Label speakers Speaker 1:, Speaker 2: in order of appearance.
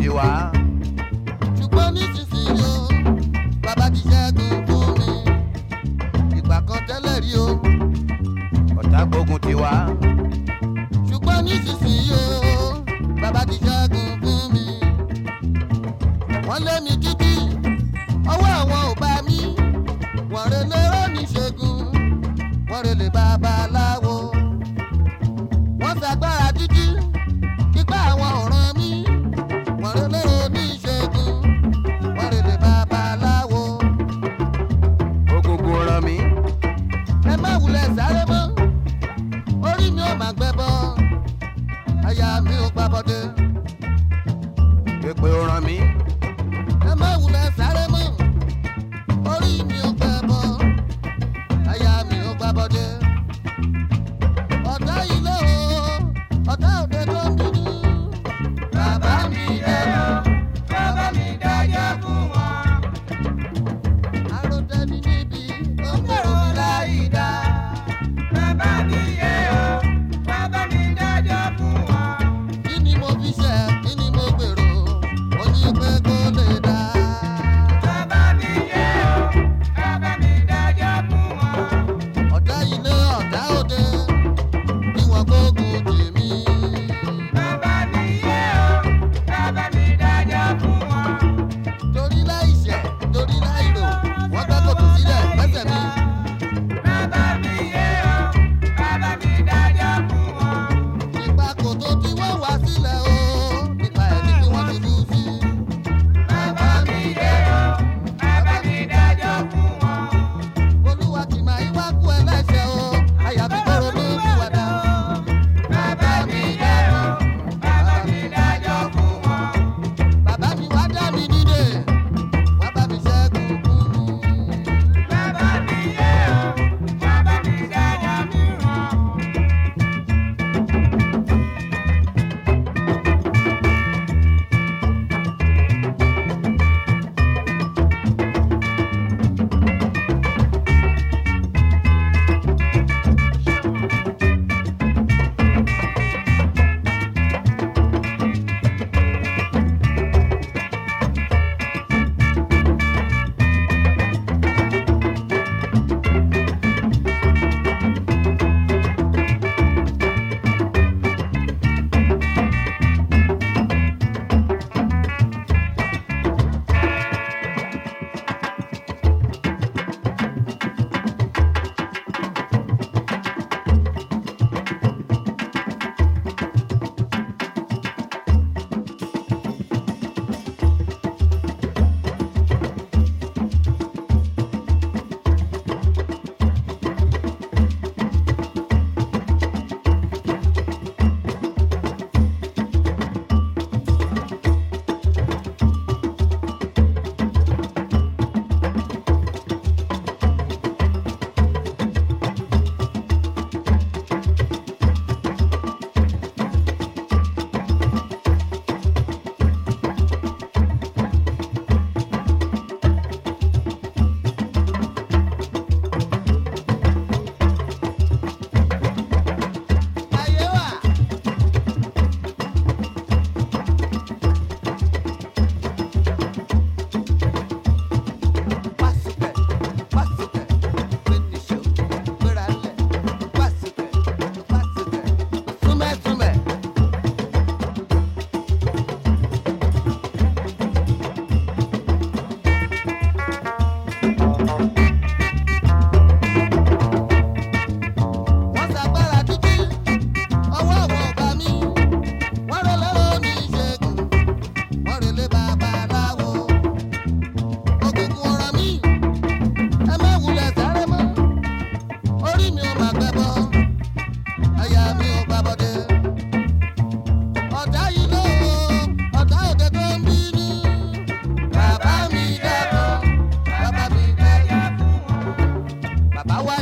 Speaker 1: tiwa.
Speaker 2: ṣùgbọ́n nísinsìnyí o bàbá ti ṣẹ́gun fún mi ìgbà kan tẹ́lẹ̀ rí o
Speaker 1: ọ̀tá gbógun tiwa.
Speaker 2: ṣùgbọ́n nísinsìnyí o bàbá ti ṣẹ́gun fún mi wọ́n lé mi títí ọwọ́ àwọn ò bá mi wọ́n rẹ lérò níṣègùn wọ́n rẹ lè babaláwo wọ́n ṣàgbára títí kípa àwọn ọ̀ràn mi wọ́n rẹ lérò níṣègùn wọ́n rẹ lè babaláwo
Speaker 1: Ògùngùn ràn mí.
Speaker 2: ẹ má wulẹ̀ sáré mọ́ orí mi ò má gbẹ bọ́ àyà mi ò gbàbọ̀dé.
Speaker 1: Pépé ó ràn mí.
Speaker 2: ẹ má wulẹ̀ sáré mọ́ orí mi ò gbẹ bọ́ àyà mi ò gbàbọ̀dé. ọ̀tá ilé o ọ̀tá òde tó ń bínú. bàbá mi dẹ́nu bàbá mi dájọ́ fún wọn. àròtẹ́ni níbi ó ń gbèrò mi láì dá. bàbá mi yẹ o bàbá mi dájọ́ fún wọn. kí ni mo fi ṣe kí ni mo gbèrò mo ní pé kó lè dá. bàbá mi yẹ o bàbá mi dájọ́ fún wọn. ọ̀tá ilé ọ̀tá òde kí wọ́n gbógun tì mí. bàbá mi yẹ o bàbá mi dájọ́ fún wọn. torí láì ṣẹ̀ torí láì rò wọ́n gbẹ́ kòtò sílẹ̀ pẹ́sẹ̀ mi. bàbá mi yẹ o bàbá mi dájọ́ fún wọn. nípa kòtò tí wọ́n wá sílẹ̀ o nípa ẹni tí wọ́n ti lù sí. bàbá mi yẹ o bàbá mi dájọ́ fún wọn. olúwa kì máa ń wá kú ẹlẹ́ṣẹ̀ o àyàfi kóró ló fi wà dá o. bàbá mi yẹ o bàbá mi dájọ́ fún wọn. bàbá mi wá dá mi nídè wá bá mi ṣẹ́gun fún mi. bàbá mi yẹ o bàbá mi dájọ́ fún wọn. ayé wà. Pásítẹ̀, pásítẹ̀, gbẹ̀nìṣó, gbéralẹ̀, pásítẹ̀, pásítẹ̀, súnmẹ́súnmẹ́. wọ́n ṣàgbára títí ọwọ́ àwọn ọba mi wọ́n rẹ lọ́rọ́ ní ìṣègùn wọ́n rẹ lé babaláwo ògùnkùn ọ̀rọ̀ mi ẹ má wulẹ̀ sáré mọ́ orí mi ò má gbẹ bọ́ àyà mi ò gbà bọ́dé ọ̀tá yìí ló ọ̀tá òde tó ń bínú bàbá mi dẹ́kun bàbá mi dẹ́kun fún wọn bàbá wá